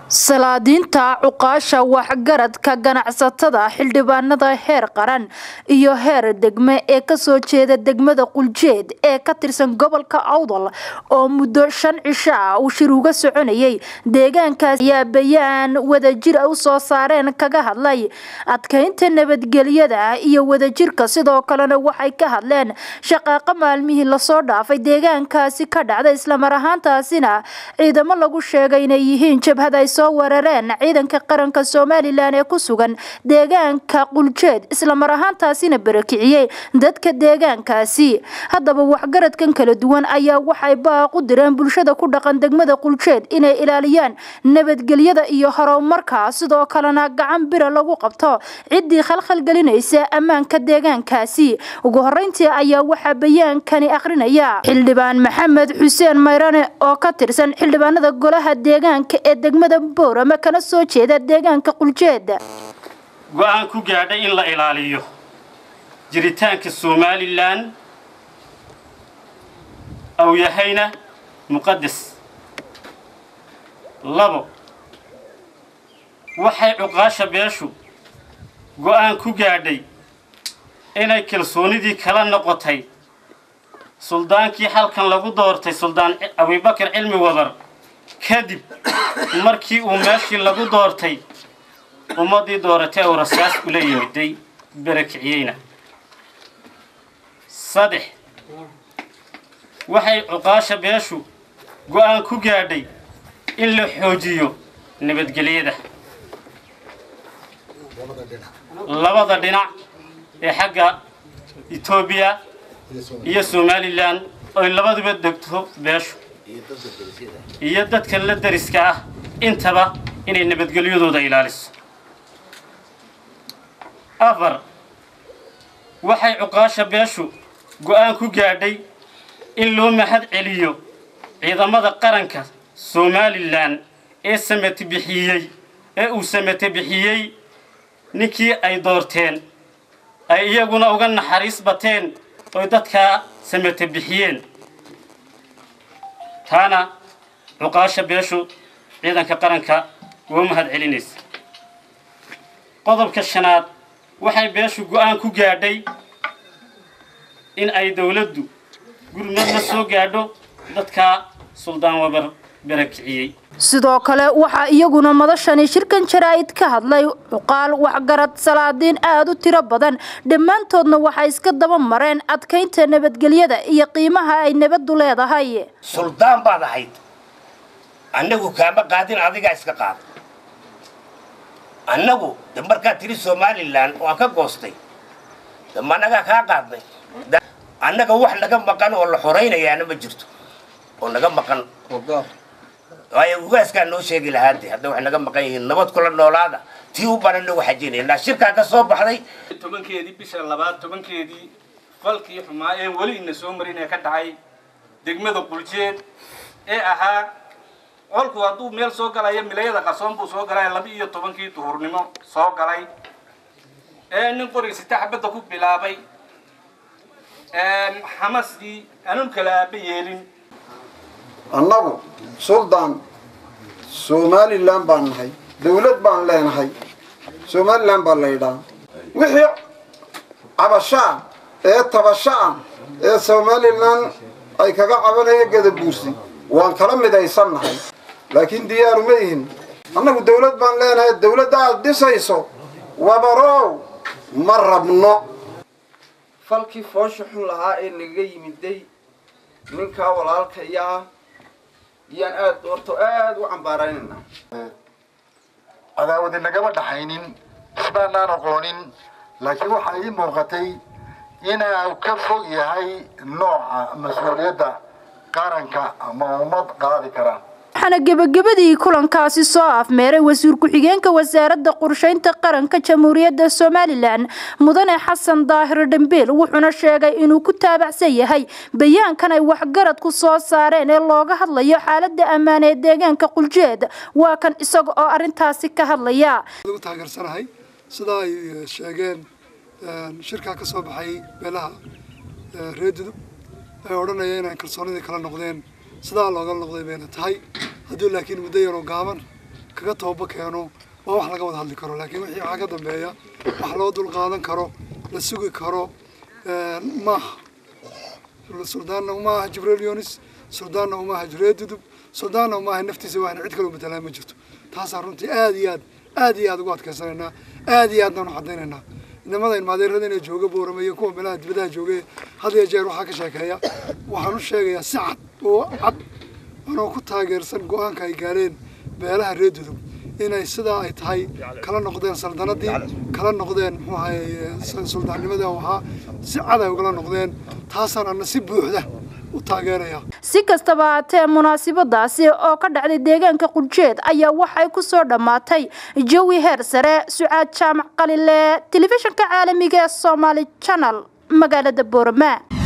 salaadiinta cuqaasha waxgaradka ganacsatada xildhibaanada heer qaran iyo heer degme ee kasoo jeeda degmada quljeed ee ka tirsan gobolka awdal oo muddo shan cisho ah uu shir uga soconayay deegaankaas ayaa bayaan wadajir u soo saareen kaga hadlay adkeynta nabadgelyada iyo wadajirka sidoo kalena waxay ka hadleen shaqaaqa maalmihii lasoo dhaafay deegaankaasi ka dhacda islamar ahaantaasina ciidamo lagu sheegay inay yihiin jabhad ay soo weerareen ciidanka qaranka somalilan ee ku sugan deegaanka quljeed islamar ahaantaasina barakiciyey dadka deegaankaasi haddaba waxgaradkan kala duwan ayaa waxay baaq u direen bulshada ku dhaqan degmada quljeed inay ilaaliyaan nabadgelyada iyo horumarka sidoo kalena gacan bira lagu qabto ciddii khalkhalgelinaysa ammaanka deegaankaasi ugu horeyntii ayaa waxaa bayaankani akhrinaya xildhibaan maxamed xuseen mayrane oo ka tirsan xildhibaanada golaha deegaanka ee degmada boorama kana soo jeeda deegaanka quljeeda go-aan ku gaadhay in la ilaaliyo jiritaanka somalilan ou yahayna muqadas labo waxay cuqaasha beeshu go-aan ku gaadhay inay kalsoonidii kala noqotay suldaankii halkan lagu doortay suldaan abubakar cilmi wadar kadib markii uu meeshii lagu doortay ummaddii dooratay uu rasaas ula yimiday barakiciyeyna saddex waxay cuqaasha beeshu go-aan ku gaadhay in la xoojiyo nabadgelyada labada dhinac ee xagga etoobiya iyo somalilan oy labaduba degto beeshu iyo dadka la dariska ah intaba inay nabadgelyadooda ilaaliso afar waxay cuqaasha beeshu go-aan ku gaadhay in loo mahad celiyo ciidamada qaranka somalilan ee samate bixiyey ee uu samate bixiyey ninkii ay doorteen ay iyaguna uga naxariis bateen oy dadkaa samate bixiyeen taana cuqaasha beeshu ciidanka qaranka waa mahad celinaysa qodobka shanaad waxay beeshu go-aan ku gaadhay in ay dowladdu gurmad la soo gaadho dadkaa suldaan wabar barakiciyey sidoo kale waxaa iyaguna madashani shirkan jaraa'id ka hadlay cuqaal waxgarad salaadiin aada u tiro badan dhammaantoodna waxay iska daba mareen adkaynta nabadgelyada iyo qiimaha ay nabaddu leedahay suldaan baad ahayd annagu kaama qaadin adigaa iska qaada annagu de markaad tiri somalilan waan ka goostay dama annagaa kaa qaadnay annaga wax naga maqan oo la xoraynayaana ma jirto oo naga maqan waayo ugaaskaa noo sheegi lahaade hadda waxay naga maqan yihiin nabad kula noolaada tii u banan nagu xajinaynaa shirkaa ka soo baxday tobankeedii bisha labaad tobankeedii falkii xumaa ee weli ina soo marin ee ka dhacay degmada quljeed ee ahaa colku hadduu meel soo galaya milayada qarsoon buu soo galay laba iyo tobankii duhurnimo soo galay ee nin qoriga sita xabadda ku bilaabay xamasdii anun kala aaba yeelin annagu suldaan somalilan baan nahay dawlad baan leenahay somalilan baa laydhaa wixii cabashaa ee tabashaa ee somalilan ay kaga cabanaya gadabuursi waan kala midaysan nahay laakiin diyaaru ma yihin annagu dawlad baan leenahay dawladda aad dhisayso wabarow ma rabno falkii foosha xun lahaa ee nagaga yimiday ninkaa walaalkaya ah yaan aad horto aada u cambaaraynayna cadaawadi nagama dhaxaynin isbaanaan aqoonin laakiin waxaa ii muuqatay inuu ka fog yahay nooca mas-uuliyadda qaranka ama ummad qaadi kara waxaana gebagabadii kulankaasi soo afmeeray wasiir ku-xigeenka wasaaradda qorsheynta qaranka jamhuuriyadda somalilan mudane xasan daahir dhambeel wuxuuna sheegay inuu ku taabacsan yahay bayaankan ay waxgaradku soo saareen ee looga hadlayo xaalada ammaan ee deegaanka quljeed waa kan isaga oo arintaasi ka hadlaya taageersanahay sida ay sheegeen shirkaa ka soo baxay beelaha reedudub ay odhanaya inay kalsoonidii kala noqdeen sidaa looga noqday bayna tahay hadduu laakiin muddo yaroo gaaban kaga tooba keeno waa wax laga wada hadli karo laakiin wixii waxaa ka dambeeya wax loo dul qaadan karo la sugi karo maaha suldaanna uma aha jibriil yunis suldaanna uma aha jureed dudub suldaanna uma aha naftiisa waxna cid kaloo matalaan ma jirto taasaan runtii aad iyo aad aad iyo aad ugu adkaysanaynaa aad iyo aadna u cadaynaynaa inamada ilmaadeerada inay jooga boorama iyo kuwa meelaha dibadaha jooga had iyo jeer waxaa ka sheekeeya waxaan u sheegayaa si cad oo cad anoo ku taageersan go-aanka ay gaareen beelaha reer dudub inay sidaa ay tahay kala noqdeen saldanadii kala noqdeen muxuu ahaye suldaannimada u ahaa si cad ay ugala noqdeen taasaan ana si buuxda u taageeraya si kastaba haatee munaasabadaasi oo ka dhacday deegaanka quljeed ayaa waxay ku soo dhammaatay jawi heer sare sucaad jaamac qalile telefishinka caalamiga ee somaali channel magaalada boorama